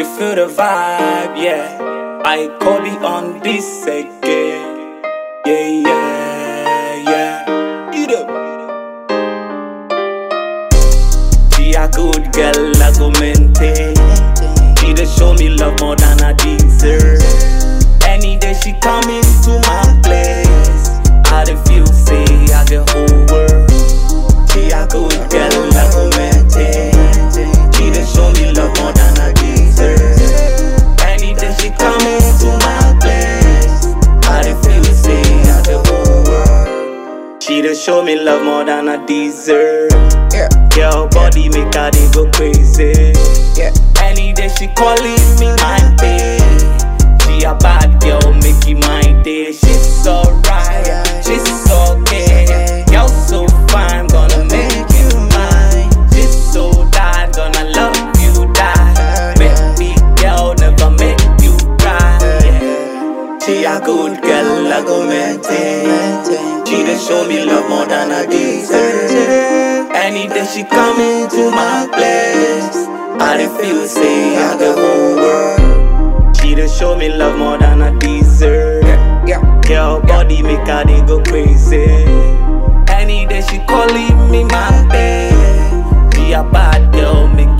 You feel the vibe, yeah. I Kobe on this again. Yeah, yeah, yeah. Eat up. She a good girl, I go maintain. She dey show me love more than I deserve. Any day she come into my place, I dey feel say I get whole world. She a good girl, I go maintain. She dey show me love more than I deserve. Any day she come into my place, I dey feel say I get whole world. She dey show me love more than I deserve. Yeah, Girl body make her dey go crazy. yeah. Any day she calling me my babe. She a bad girl, make it my day. She's alright, she's okay. Girl so fine, gonna make you mine. She's so bad, gonna love you die. Baby girl, never make you cry. Yeah. She a good girl, I go maintain. She dey show me love more than I deserve. Any day she come into my place, I dey feel say I the whole world. She dey show me love more than I deserve. Yeah, Girl body make her dey go crazy. Any day she calling me my babe. She a bad girl, make